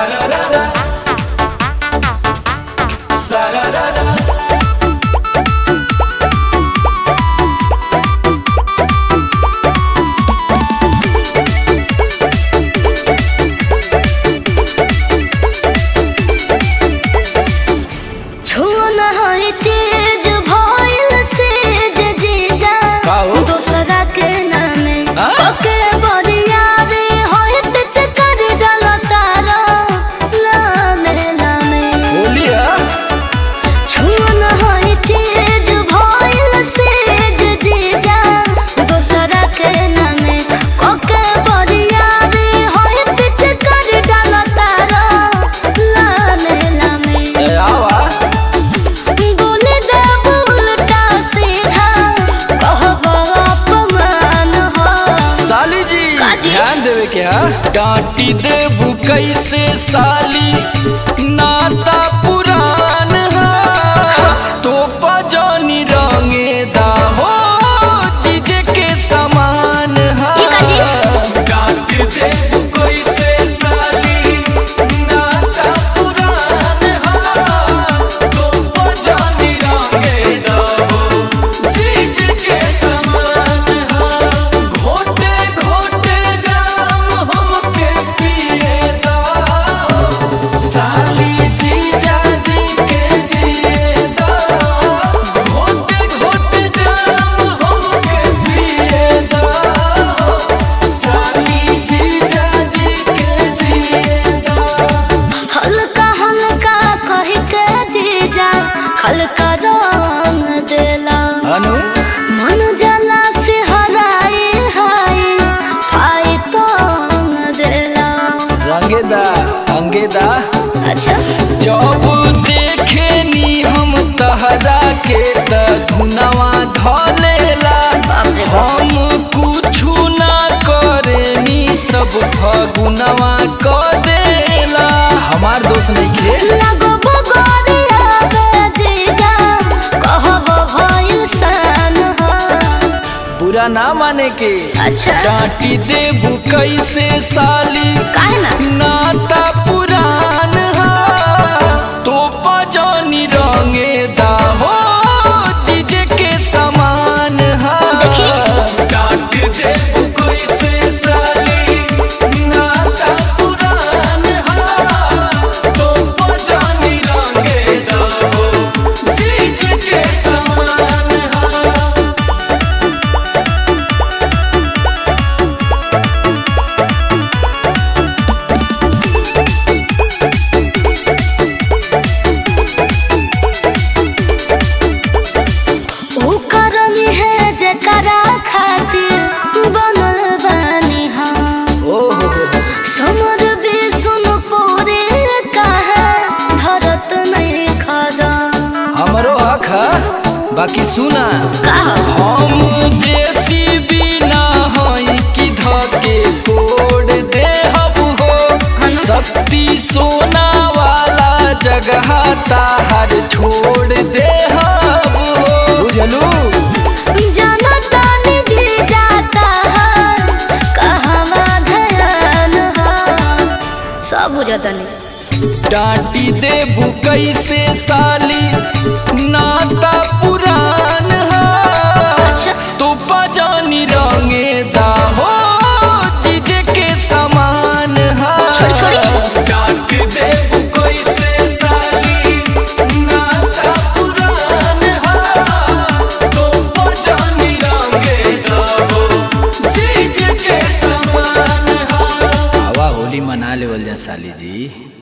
Sararara. Sararara. छुन है चीज भइल से जे जीजा का हो? दूसरा के नामे आ? ओके बरिया रे होइत चकर गलतारा लामे लामे बोलिया छुन है चीज भइल से जे जीजा दूसरा के नामे ओके बरिया रे होइत चकर गलतारा लामे लामे ए आवा बोले दे उल्टा सीधा कहब अपमान हो साली जी काजी? ध्यान देवे के हा डांटी देबू कैसे साली नाता पुरान हा तो पजानी रंगे दा हो चीजे के समान हा ई काजी? डांट देबू कैसे साली नाता पुरान हा तो पजानी रंगे दा हो चीजे के समान हा घोटे घोटे जाम हमके पिए दा साली जीजा जी के जिए दा घोटे घोटे जाम हमके पिए दा साली जीजा जी के जिए दा हल्का हल्का कह के जीजा खलका रंग देला अनु मन जला से हराए हाय फाई तंग देला रंगेदा अंगेदा अच्छा जब देखे नी हम तहरा के त धुनवा धलेला बाप रे बाप। हम कुछु ना करे नी सब फगुनवा क देला हमार दोस्त नहीं खे लगबो गोरिया बे जीजा कहब भइल सन हो बुरा ना माने के अच्छा डांटी देबू कैसे साली काहे ना नाता पुरान हा तो पजानी रंगे दा हो चीजे के समान हा देखी। डांट देबू कैसे साली नाता पुरान हा तो पजानी रंगे दा हो चीजे के समान हा ऊ करनी है जकरा खातिर बनल बानी हम ओ हो हो हो। समर भी सुन पूरे कहे धरत नहीं खदा हमरो हक है बाकी सुना कहा हम जेसीबी ना हई कि धके तोड़ दे हबु हो शक्ति सोना वाला जगह ताहर छोड़ दे हबु हो बुझलू जनता निधि जाता है कहवा ध्यान है सब बुझता नहीं डांटी देबू कैसे साली नाता पुरान हा अच्छा। तो पजानी रंगे दा हो चीजे के समान हा छोड़ी, छोड़ी। डांट देबू कैसे साली नाता पुरान हा तो पजानी रंगे दा हो चीजे के समान हा आवा होली मना लेवल जा साली जी